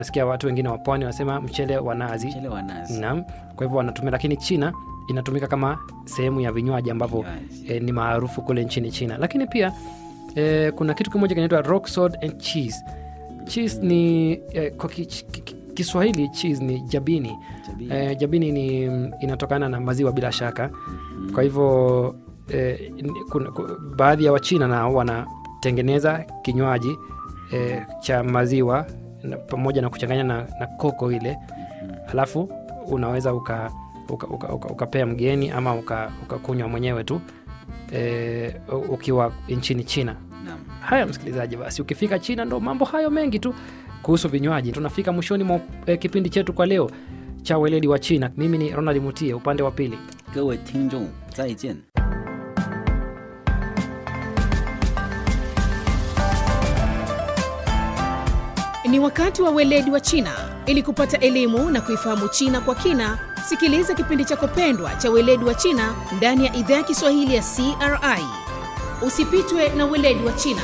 nasikia watu wengine wa pwani wanasema mchele wa nazi mchele wa nazi naam kwa hivyo wanatumia lakini china inatumika kama sehemu ya vinywaji ambavyo Vinywaji. e, ni maarufu kule nchini china lakini pia e, kuna kitu kimoja kinaitwa rock salt and cheese cheese ni e, kwa ki, ki, ki, kiswahili cheese ni jabini Jabini. e, jabini ni inatokana na maziwa bila shaka kwa hivyo e, kuna, ku- baadhi ya wachina nao wanatengeneza kinywaji e, cha maziwa na, pamoja na kuchanganya na, na koko ile alafu unaweza uka ukapea uka, uka, ukapea mgeni ama ukakunywa uka ukakunywa mwenyewe tu e, ukiwa nchini china Naam. haya msikilizaji basi ukifika china ndo mambo hayo mengi tu kuhusu vinywaji tunafika mwishoni mwa e, kipindi chetu kwa leo cha weledi wa china mimi ni ronald mutie upande wa pili 各位听众再见 Ni wakati wa weledi wa China. Ili kupata elimu na kuifahamu China kwa kina, sikiliza kipindi chako pendwa cha weledi wa China ndani ya idhaa ya Kiswahili ya CRI. Usipitwe na weledi wa China.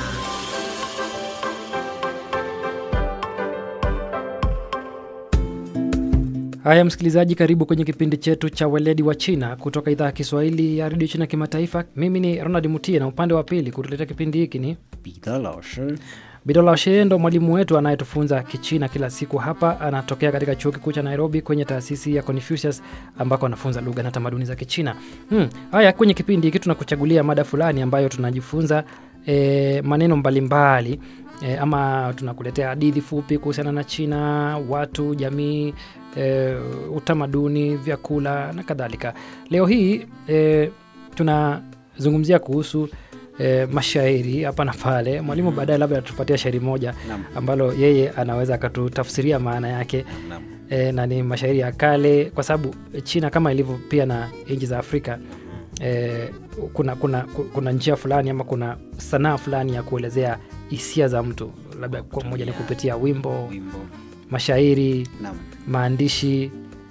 haya msikilizaji karibu kwenye kipindi chetu cha weledi wa china kutoka idhaa ya kiswahili ya redio china kimataifa mimi ni ronald mutie na upande wa pili kutuletea kipindi hiki ni 彼得老师 bidola shee ndo mwalimu wetu anayetufunza kichina kila siku hapa anatokea katika chuo kikuu cha nairobi kwenye taasisi ya confucius ambako anafunza lugha na tamaduni za kichina hmm. haya kwenye kipindi hiki tunakuchagulia mada fulani ambayo tunajifunza e, maneno mbalimbali e, ama tunakuletea hadithi fupi kuhusiana na china watu jamii e, utamaduni vyakula na kadhalika leo hii e, tunazungumzia kuhusu e, mashairi hapa na pale mwalimu baadaye labda atupatia shairi moja Naam. ambalo yeye anaweza akatutafsiria maana yake Naam. e, na ni mashairi ya kale kwa sababu china kama ilivyo pia na nchi za afrika e, kuna, kuna, ku- kuna njia fulani ama kuna sanaa fulani ya kuelezea hisia za mtu labda kwa moja ni kupitia wimbo wimbo mashairi Naam. maandishi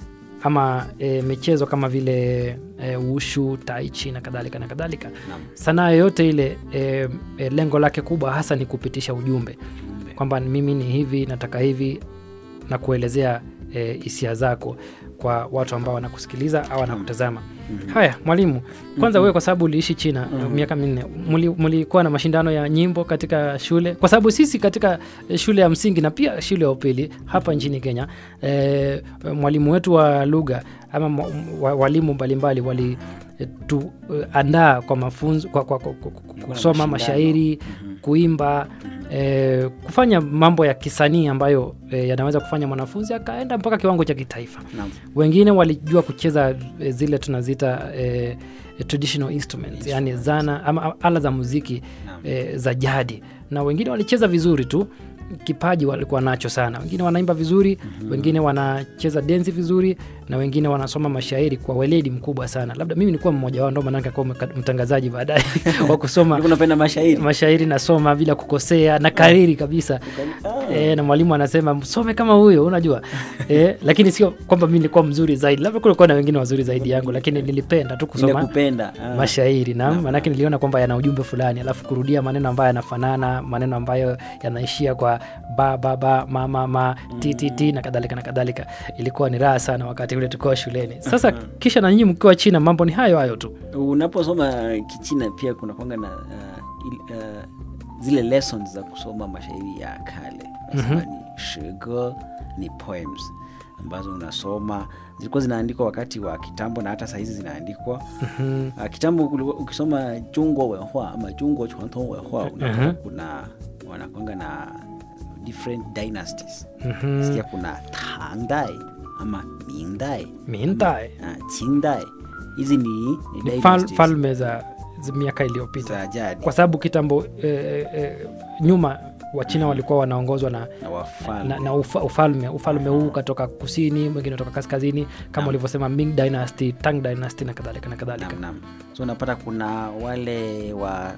ama e, michezo kama vile e, ushu taichi na kadhalika na kadhalika Naam. sanaa yoyote ile e, e, lengo lake kubwa hasa ni kupitisha ujumbe Ujumbe. kwamba mimi ni hivi nataka hivi na kuelezea e, hisia zako kwa watu ambao wanakusikiliza au wanakutazama Mhm. haya mwalimu kwanza wewe kwa sababu uliishi china miaka minne muli- mulikuwa na mashindano ya nyimbo katika shule kwa sababu sisi katika eh, shule ya msingi na pia shule ya upili hapa nchini kenya e, mwalimu wetu wa lugha ama mwa- wa- walimu mbalimbali wali eh, tuandaa kwa mafunzo kwa, kwa, kwa, kwa, kwa kusoma mashindano. mashairi kuimba eh, kufanya mambo ya kisanii ambayo eh, yanaweza kufanya mwanafunzi akaenda mpaka kiwango cha kitaifa Naam. wengine walijua kucheza eh, zile tunaziita eh, traditional instruments yani zana ama ala za muziki Naam. eh, za jadi na wengine walicheza vizuri tu kipaji walikuwa nacho sana wengine wanaimba vizuri mm-hmm. wengine wanacheza densi vizuri na wengine wanasoma mashairi kwa weledi mkubwa sana labda mimi nilikuwa mmoja wao ndo maanake akuwa mtangazaji baadaye wa kusoma Ulikuwa unapenda mashairi mashairi nasoma bila kukosea na kariri kabisa Ah. e, na mwalimu anasema msome kama huyo unajua e, lakini sio kwamba mi nilikuwa mzuri zaidi labda kulikuwa na wengine wazuri zaidi yangu lakini nilipenda tu Ile kusoma kupenda ah. mashairi na maanake niliona kwamba yana ujumbe fulani alafu kurudia maneno ambayo yanafanana maneno ambayo yanaishia kwa ba baba mama ma ttt na kadhalika na kadhalika ilikuwa ni raha sana wakati ule tukiwa shuleni sasa kisha na nyinyi mkiwa china mambo ni hayo hayo tu unaposoma kichina pia kuna kwanga na uh, il, uh, zile lessons za kusoma mashairi ya kale nasema ni shigo ni poems ambazo unasoma zilikuwa zinaandikwa wakati wa kitambo na hata sahizi zinaandikwa Mhm. uh, kitambo kulikuwa- ukisoma jungo wenhua ama jungo chuanto wenhua unapata kuna wanakwanga na different dynasties Mhm. sikia kuna tangdai ama mingdai mintae uh, qingdai hizi ni, ni ni fal, dynasties falme za, za miaka iliyopita za jadi kwa sababu kitambo eh, eh, nyuma wachina walikuwa wanaongozwa na na wafalme na, na ufa, ufalme ufalme huu ukatoka kusini mwingine kutoka kaskazini kama ulivyosema Ming dynasty Tang dynasty na kadhalika na kadhalika Naam, naam. so unapata kuna wale wa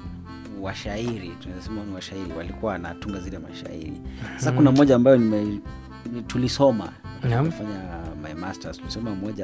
washairi tunasema ni washairi walikuwa wanatunga zile mashairi sasa kuna moja ambayo nime ni- tulisoma Naam. fanya my masters tulisoma moja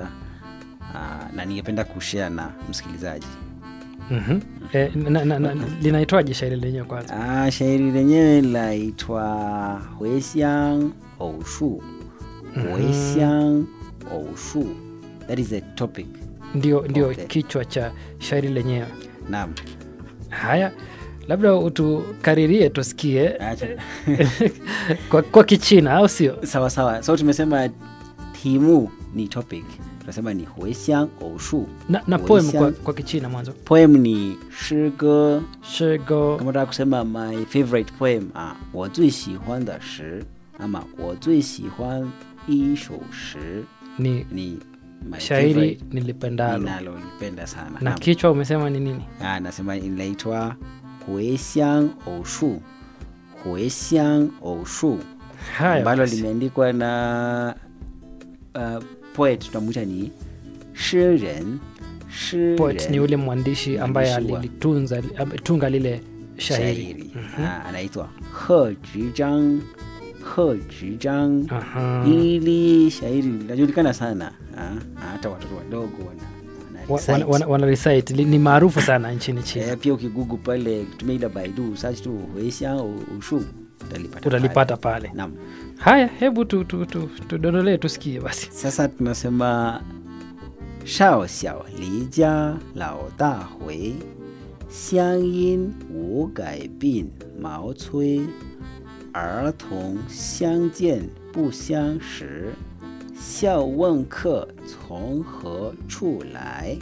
uh, na ningependa kushare na msikilizaji Mhm. eh, na, na, na, linaitwaje shairi lenyewe kwanza Ah, shairi lenyewe laitwa huesiang 偶数回乡偶数that is the topic ndio ndio Okay. kichwa cha shairi lenyewe naam haya labda utukaririe tusikie acha kwa, kwa kichina au sio sawa sawa so tumesema timu ni topic tunasema ni huesiang oushu na, na poem kwa, Huesiang- kwa kichina mwanzo poem ni shige shego kama taka kusema my favorite poem ah, 我最喜欢的诗 ama 我最喜欢一首诗 ni ni my shairi favorite nilipendalo ninalolipenda sana na Naam. kichwa umesema ni nini Ah, nasema inaitwa huesiang oushu huesiang oushu haya ambalo basi. limeandikwa na uh, poet tunamwita ni shiren poet ni ule mwandishi ambaye Mwandishi wa- alilitunza tunga lile shairi shairi Ah, anaitwa he zhizhang he zhizhang Aha. hili shairi linajulikana sana Ah, hata watoto wadogo wana, wana Wa- recite. wana, wana, wana recite Li- ni maarufu sana nchini china Eh, pia ukigugu pale kutumia ile baidu search tu huesiang ushu utalipata utalipata pale. pale Naam. haya hebu tudondolee tu, tu, tudodolee tusikie basi sasa tunasema shao xiao li jia lao da hui xiang yin wu gai bin mao cui er tong xiang jian bu xiang shi xiao wen ke从何处来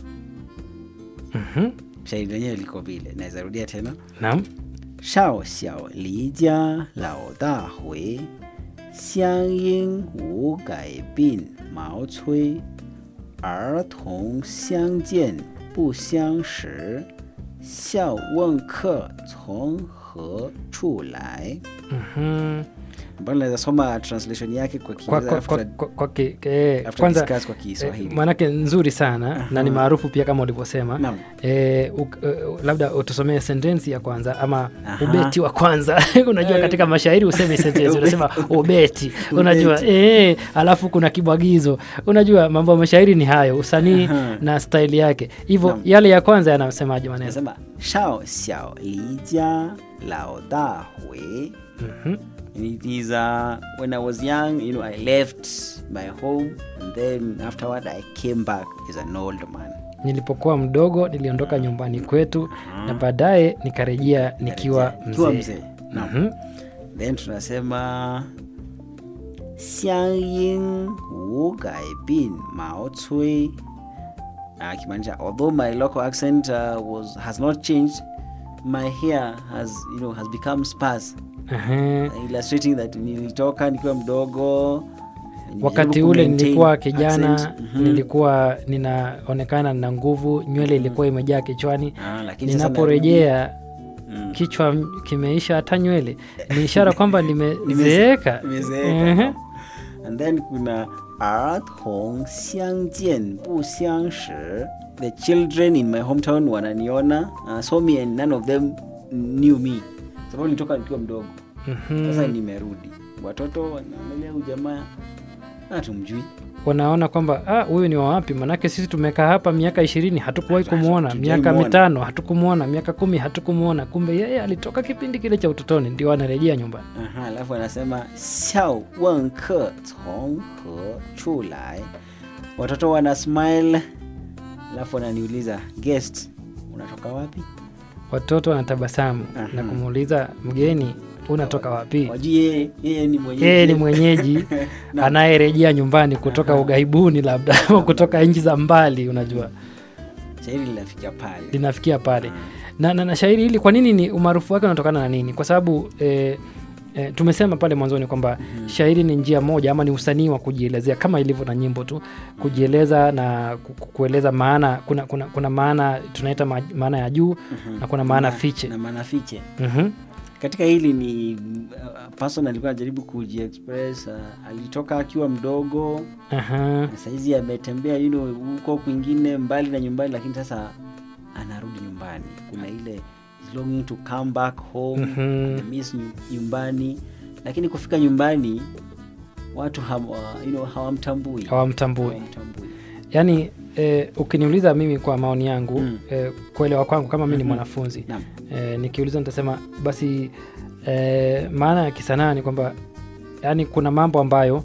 Mhm. shairi lenyewe liko vile naweza rudia tena naam 少小离家老大回，乡音无改鬓毛衰。儿童相见不相识，笑问客从何处来。 Mhm. Mbona naweza soma translation yake kwa kwa, Kiingereza kwa, kwa, after, kwa, kwa, ki- eh, after kwanza discuss kwa eh, Kiswahili. maanake nzuri sana na ni maarufu pia kama ulivyosema Naam. eh, uk- eh, labda utusomee sentensi ya kwanza ama Aha. ubeti wa kwanza unajua katika mashairi useme sentensi unasema ubeti unajua Ubeti. eh, alafu kuna kibwagizo unajua mambo ya mashairi ni hayo usanii Aha. na staili yake hivyo Naam. yale ya kwanza yanasemaje maneno Nasema 少小离家老大回。 Mhm. And it is uh, when I was young, you know, I left my home and then afterward I came back as an old man. nilipokuwa mdogo niliondoka nyumbani kwetu na baadaye nikarejea nikiwa Nikiwa mzee mzee. Naam. Mhm. Then tunasema 乡音无改鬓毛衰 uh, kimaanisha although my local accent uh, was has not changed my hair has you know has become sparse Ehe. illustrating that nilitoka nikiwa mdogo wakati nilijaribu ule kumaintain nilikuwa kijana accent. Mhm. nilikuwa ninaonekana na nguvu nywele ilikuwa imejaa kichwani Ah, lakini sasa ninaporejea Mm. kichwa m- kimeisha hata nywele ni ishara kwamba nimezeeka nimezeeka Ehe. naam. and then kuna 儿童相见不相识 the children in my hometown wananiona uh, saw me and none of them knew me sababu nilitoka nikiwa mdogo Mhm. sasa nimerudi watoto wanaangalia huyu jamaa hatumjui wanaona kwamba "Ah, huyu ni wawapi manake sisi tumekaa hapa miaka ishirini hatukuwahi Hatu- kumwona hatujawahi miaka muona." mitano hatukumwona miaka kumi hatukumwona kumbe yeye alitoka kipindi kile cha utotoni ndio anarejea nyumbani Aha, alafu anasema xiao wen ke cong he chu lai watoto wana smile alafu wananiuliza guest unatoka wapi watoto wanatabasamu Aha. na kumuuliza mgeni unatoka wapi wajui yeye yeye ni mwenyeji yeye ni mwenyeji anayerejea nyumbani kutoka ughaibuni labda au kutoka nchi za mbali unajua shairi linafikia pale linafikia pale na, na, na shairi hili kwa nini ni umaarufu wake unatokana na nini kwa sababu eh, eh, tumesema pale mwanzoni kwamba shairi ni njia moja ama ni usanii wa kujielezea kama ilivyo na nyimbo tu kujieleza na ku- ku- kueleza maana kuna, kuna, kuna maana tunaita ma- maana ya juu na kuna maana fiche na maana fiche Mhm. katika hili ni uh, person alikuwa anajaribu kujiexpress uh, alitoka akiwa mdogo Aha. na saizi ametembea you know, huko kwingine mbali na nyumbani lakini sasa anarudi nyumbani kuna ile is longing to come back home Mhm. ana miss nyu- nyumbani lakini kufika nyumbani watu ham, uh, you know, hawamtambui hawamtambui Hawamtambui. yaani eh, ukiniuliza mimi kwa maoni yangu Mm. eh, kuelewa kwangu kama mi ni Mhm. mwanafunzi Naam. eh, nikiuliza nitasema basi eh, maana ya kisanaa ni kwamba yaani kuna mambo ambayo